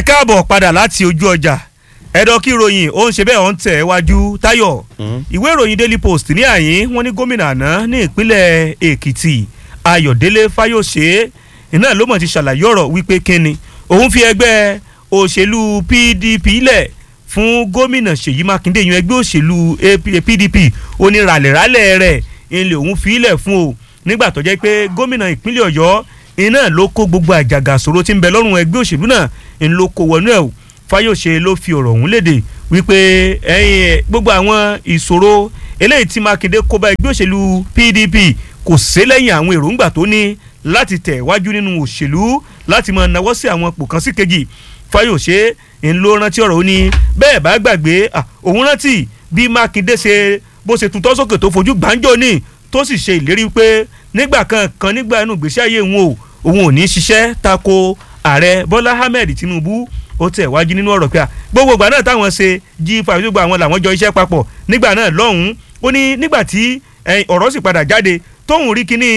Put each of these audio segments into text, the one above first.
káàbọ̀ padà láti ojú ọjà ẹ̀dọ̀ kí ìròyìn ó ń ṣe bẹ́ẹ̀ ó ń tẹ̀ wájú táyọ̀ ìwé ìròyìn daily post ní àyín wọ́n ní gómìnà àná ní ìpínlẹ̀ èkìtì ayọ̀délé fáyọ̀ṣe iná ló mọ̀ ti ṣàlàyé ọ̀rọ̀ wípé kíni òun fi ẹgbẹ́ òṣèlú pdp lẹ̀ fún gómìnà ṣèyí mákindé yan ẹgbẹ́ òṣèlú pdp oníràlẹ̀rálẹ̀ rẹ̀ ilẹ̀ òun fi lẹ̀ fún o nígbà tó jẹ́ pé gómìnà ìpínlẹ̀ ọ̀yọ́ iná ló kó gbogbo àjàgà ṣòro tí ń bẹ lọ́rùn ẹgbẹ́ òṣèlú náà ń ló kó wọnú ẹ̀ o fáyọ̀ṣe ló fi ọ̀rọ̀ ọ̀hún léde wípé ẹ̀yìn gbogbo àwọn ìṣòro eléyìí tí mákindé kó bá ẹgbẹ́ òṣèlú pdp kò sí lẹ́yìn àwọn èròǹgbà tó ní láti tẹ̀ wájú nínú òṣèlú láti máa nawọ́ sí àwọn ipò kan sí kejì fáyọ̀ṣe ń ló rántí ọ̀rọ̀ ó ní bẹ́ẹ̀ bá gbàgbé òun rántí bí mákindé ṣe bó ṣe tutọ́ sókè tó fojú gbàǹjọ́ ní tó sì ṣe ìlérí pé nígbà kankan nígbà inú ìgbésí ayé òun o òun ò ní ṣiṣẹ́ tako ààrẹ bọ́lá ahmed tinubu ó tẹ̀ wájú nínú ọ̀rọ̀ pé gbogbo ìgbà náà táwọn ṣe jí fàmílùgbà àwọn làwọn jọ iṣẹ́ papọ̀ nígbà náà lọ́hùn-ún ó ní nígbà tí ọ̀rọ̀ sì padà jáde tóun rí kíní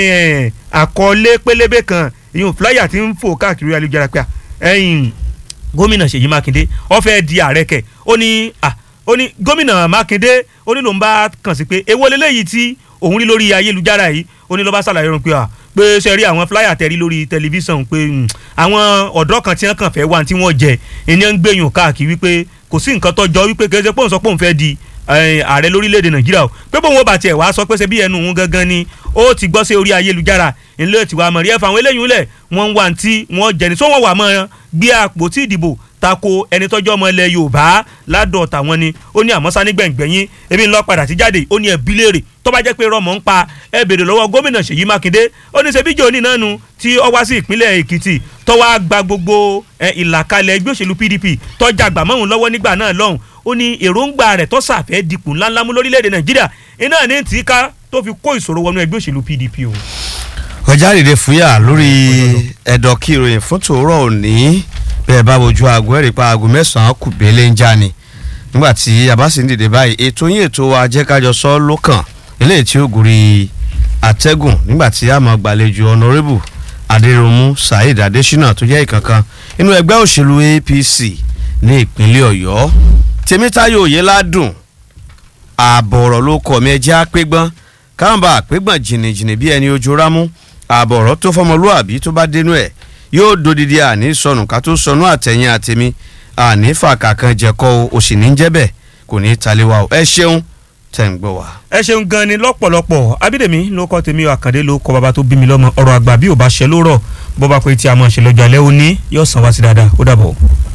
àkọlé pélébé kan ìyún fúláyà tí ń fò káàkiri ayélujára pé gómìnà ṣèyí mákindé ó fẹ́ di ààrẹ kẹ̀ ó ní ó ní gómìnà mákindé ó ní lòun bá kàn sí pé èwo leléyìí tí òun rí lórí ayélujára yìí ó ní ló bá ṣàlàyé rẹ̀ pé à pé ṣe rí àwọn fúláyà tẹ̀rí lórí tẹlifíṣàn pé àwọn ọ̀dọ́ kan tí wọ́n kàn fẹ́ wá tí wọ́n jẹ ẹni ń gbẹ̀yìn káàkiri wípé kò sí nǹkan tó jọ wípé kì í ṣe pé òun sọ pé òun fẹ́ di ààrẹ lórílẹ̀‐èdè nàìjíríà o pé bóun ó bá tiẹ̀ wá sọ pé ṣe bí ẹnu òun gangan ni ó ti gbọ́ sí orí ayélujára ilé ìtìwà mọ̀rí ẹ̀fà àwọn eléyìí lẹ̀ wọ́n ń wá tí wọ́n jẹ ní sọ wọ́n wà mọ́ gbé àpótí ìdìbò tako ẹni tọ́jú ọmọ ilẹ̀ yorùbá ládọ̀ tàwọn ni ó ní àmọ́sá nígbẹ̀ngbẹ̀yìn ebi ńlọ padà ti jáde ó ní ẹbí léèrè tó bá jẹ́ pé rọmọ ń pa ẹ bèrè lọ́wọ́ gómìnà ṣèyí mákindé ó ní ṣebí jòní náà nu tí ó wá sí ìpínlẹ̀ èkìtì tó wá gba gbogbo ìlàkalẹ̀ ẹgbẹ́ òṣèlú pdp tó jàgbà mọ́hún lọ́wọ́ nígbà náà lọ́hùn ó ní èròǹgbà rẹ̀ tó sàfẹ́ dipò ńláńlá mú lórílẹ̀‐èdè nàìjíríà iná ní tí ká tó fi kó ìṣòro wọnú ẹgbẹ́ òṣèlú pdp o. ọjà dìde fúyà lórí ẹ̀dọ̀ kí ìròyìn fún tòórọ́ òní bẹ́ẹ̀ bá wojú aago ẹ̀rí pa aago mẹ́sàn-án kù bẹ́lẹ̀ ń já ni nígbà tí a bá sì ń dìde báyìí ètò yín ètò wa jẹ́ kájọ sọ lókàn eléyìí tí ó gùrì àtẹ́gùn nígbà tí a máa gbàlejò honourable adéròmù saheed adésínà tó jẹ́ ìkankan inú ẹgbẹ́ òṣèlú apc ní ìpínlẹ̀ ọ̀yọ́ tèmítáyọ̀ òyeládùn ààbọ̀ ọ̀rọ̀ ló kọ̀ mí ẹjẹ́ àpégbọ́n káàmbá àpégbọ́n jìnnìjìnnì bí ẹni ojú rámú ààbọ̀ ọ̀rọ̀ tó fọmọlúàbí tó bá dénú ẹ̀ yóò dodidi àní sọnù ká tó sọnù àtẹ̀yìn àtẹ̀mí àní fàkà kan jẹ̀kọ́ o sì ní jẹ́ bẹ́ẹ̀ kò ní í talé wa o ẹ ṣeun tẹ̀ ń gbọ́ wa. ẹ ṣeun gan ni lọ́pọ̀lọpọ̀ abídèmí ló kọ́ tèmi àkàndé ló kọ́ bàbá tó bí mi lọ́mọ ọ̀rọ̀ àgbà bí ò bá ṣe ló rọ̀ bó bá pé tí a máa ṣe lọ́jọ́ alẹ́ òní yóò sàn wá sí dáadáa ó dàbọ̀.